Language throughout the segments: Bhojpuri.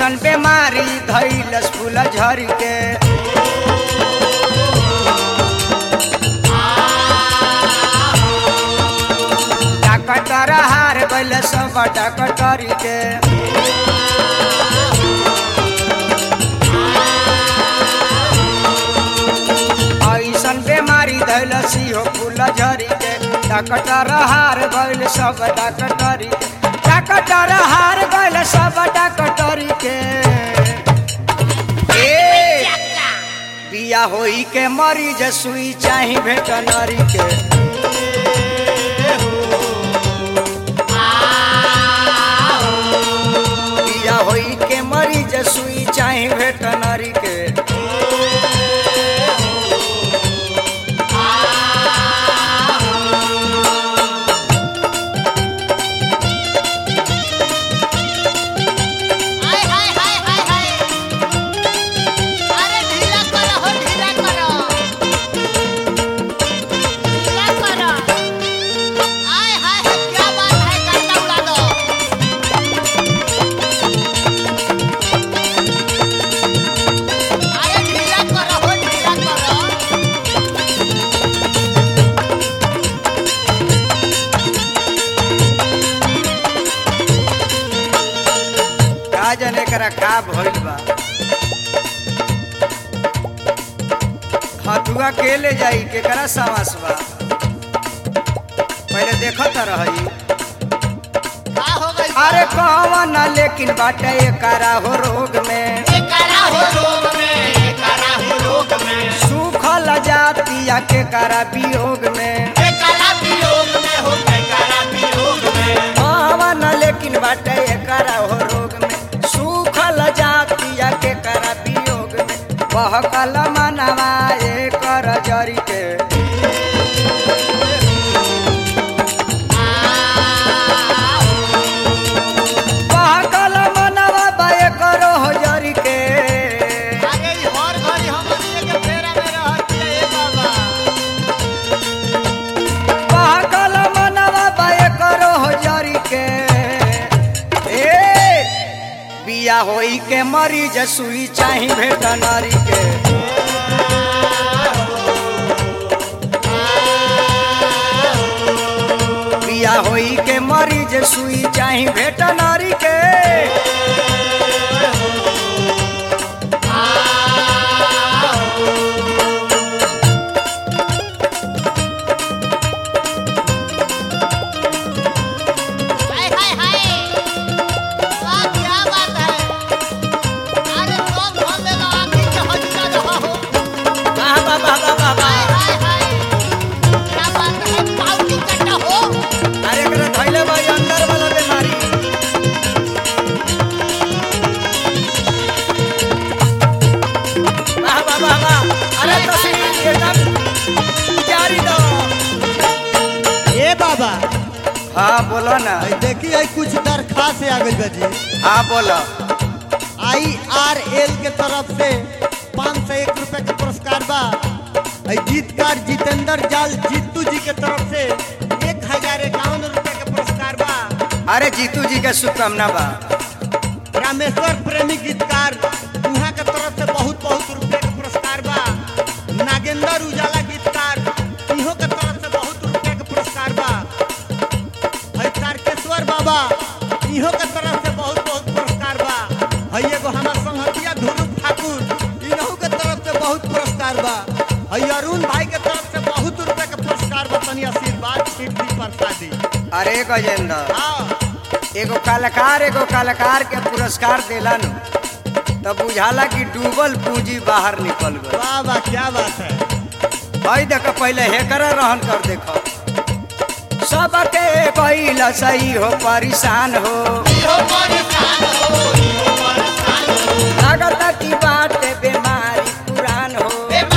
ऐसन बीमारी धैलस फूल झर के डॉक्टर हार गइल सब डॉक्टर के ऐसन बीमारी धैलस हो फूल झरी के डॉक्टर हार गइल सब डॉक्टर के डॉक्टर हार गइल सब डॉक्टर के ए बिया होई के मरीज सुई चाही भेटनरी के बिया होई के मरीज सुई चाही भेटनरी के हाय हाय हाय हाय हाय अरे ढीला करो हो ढीला करो ढीला करो हाय हाय हाय क्या बात है करता उड़ा दो अरे ढीला करो हो ढीला करो का जाने करा का भइल बा हथुआ के ले जाई केकरा सावास बा पहले देखत रही का हो गई अरे कौन लेकिन बाटे एकरा हो रोग में करा हो रोग में करा हो रोग में सूखल जातिया के करा वियोग में करा वियोग में हो करा वियोग में कौन लेकिन बाटे एकरा हो रोग में सूखल जातिया के करा वियोग में बहकल मनवा एकर जरी के बहकल मनवा बा एकर हो जरी के अरे ई हर घड़ी हमनी के फेरा में रहत है बाबा बहकल मनवा बा एकर हो जरी के ए बिया होई के मरीज सुई चाही भेटनरी के बिया होई के मरीज सुई चाही भेटनरी के हाय हाय हाय वाह क्या बात है अरे सब भर देला आखिर के हजरा रहा हो वाह वाह वाह वाह वाह हाय वाह। हाय हाय क्या बात है पाउटी कट्टा हो अरे एकरा धइले भाई अंदर वाला बीमारी वाह वाह वाह वाह अरे तस्वीर एकदम जारी दो ए बाबा हाँ बोलो ना आई देखी आई कुछ दरखास्त आ गई बाजी हाँ बोलो आई आर एल के तरफ से पाँच सौ एक रुपए का पुरस्कार बा आई गीतकार जितेंद्र जाल जीतू जी के तरफ से एक हजार इक्यावन रुपए का पुरस्कार बा अरे जीतू जी के शुभकामना बा रामेश्वर प्रेमी गीतकार उहाँ के तरफ से बहुत बहुत रुपए का पुरस्कार बा नागेंद्र उजाला गीतकार इहो के तरफ से बहुत रुपए का पुरस्कार बा है तारकेश्वर बाबा इहो के तरफ से बहुत बहुत पुरस्कार बा है एगो हमार संगतिया धुरु ठाकुर इनहु के तरफ से बहुत पुरस्कार बा है अरुण भाई के तरफ से बहुत रुपए का पुरस्कार बा तनी आशीर्वाद सिद्धि प्रसादी अरे गजेंद्र हाँ एगो कलाकार एगो कलाकार के पुरस्कार देला नु तब बुझाला कि डूबल पूंजी बाहर निकल गई वाह वाह क्या बात है भाई देखो पहले हेकर रहन कर देखो सबके कैला सही हो परेशान हो लागत की बात बीमारी पुरान हो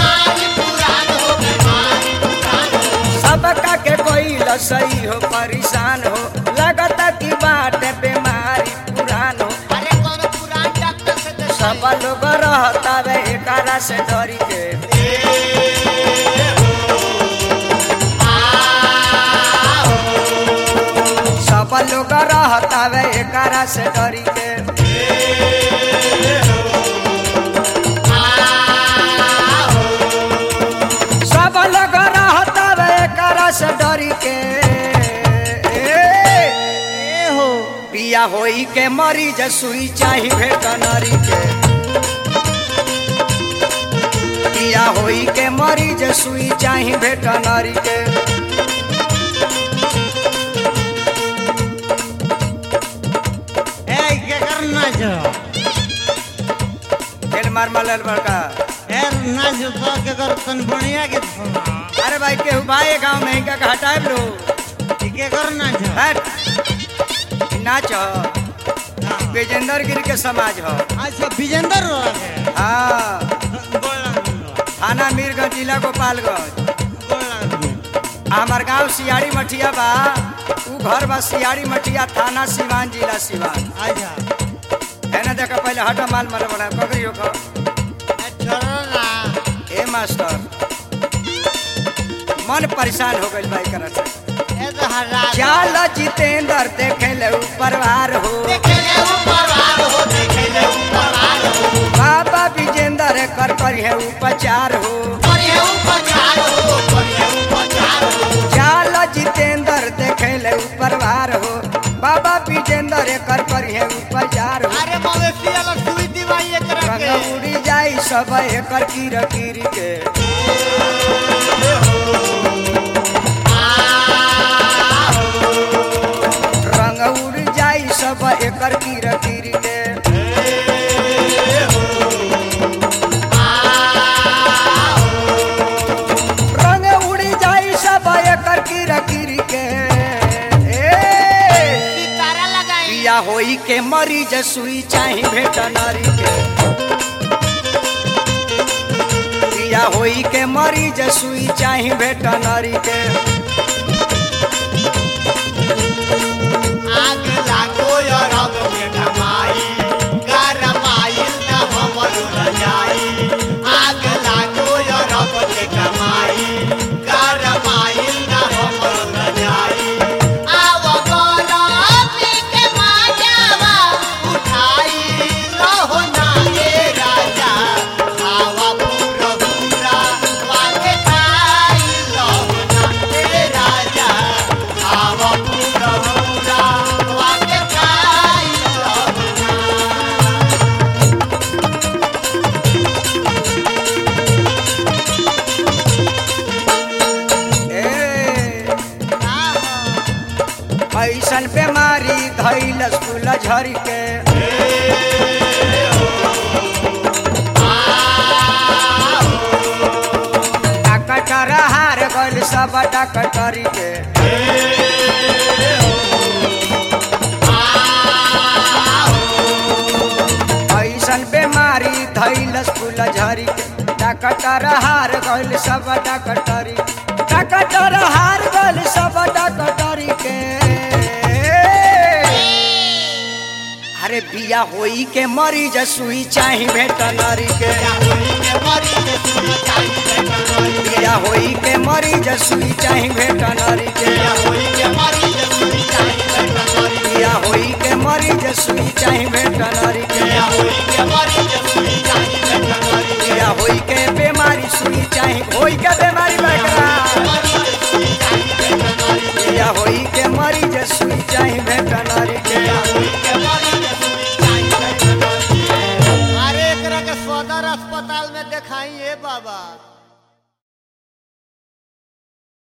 सबका के कैला सही हो परेशान हो लागत की बात बीमारी पुरान हो अरे कौन पुरान डॉक्टर से तो सब लोग रहता वे एकरा से डरी के सब लोग रहता वे एकरा से डरी के अलग रहता वे करा से डरी के ए, ए हो पिया होई के मरीज सुई चाही भेटनरी के पिया होई के मरीज सुई चाही भेटनरी के ए के करना जो खेल मार मलल बड़का ए ना जो तो के कर तन बढ़िया के सुना अरे भाई केहू भाई गाँव में इनका का हटाए लो ई के करना जो हट नाच ह हाँ। विजेंद्र गिरी के समाज ह अच्छा विजेंद्र रहे हाँ गोला थाना मीरगंज जिला गोपालगंज गोला आ हमार गांव सियाड़ी मठिया बा ऊ घर बा सियाड़ी मठिया थाना सिवान जिला सिवान अच्छा है ना देखा पहले हटा माल मारे बड़ा पकड़ी हो छोड़ो ना ए मास्टर मन परेशान हो गइल भाई करत से ए तो हरा चाल जितेंद्र देखे ले ऊपर वार हो देखेले ऊपर वार हो देखेले ऊपर वार हो बाबा विजेंद्र कर कर है उपचार हो करिए ऊपर चार हो करिए ऊपर चार हो चाल जितेंद्र देखे ले ऊपर वार हो बाबा विजेंद्र कर कर है उपचार हो अरे मवेशी वाला सुई दिवाई एक रंग रखे उड़ी जाई सब एकर कीर कीर के रंग उड़ जाई सब एकर कीर कीर के रंग उड़ जाई सब एकर कीर कीर के ए सितारा लगाई पिया होई के मरीज सुई चाही भेटनरी के पिया होई के मरीज सुई चाही भेटनरी के आग लागो या रंग में डमाई गरमाई न हमर रजाई आग लागो या रंग में डमाई गरमाई न हमर रजाई आव गरमी के माजावा उठाई रहो ना ए राजा आवा पूरा पूरा वाके खाई रहो ना ए राजा आवा पूरा पूरा वाके खाई रहो ए ना ऐसन बीमारी धैल फूल झर के डॉक्टर हार गइल सब डॉक्टरी के ऐसन बीमारी धैल फूल झरी के डॉक्टर हार गइल सब डॉक्टरी डॉक्टर हार गइल सब डॉक्टरी के अरे बिया होई के मरीज सुई चाही भेटनरी के बिया होई के मरीज सुई चाही भेटनरी के बिया होई के मरीज सुई चाही भेटनरी के बिया होई के बीमारी सुई चाही होई के बीमारी बकरा बिया होई के मरीज सुई चाही भेटनरी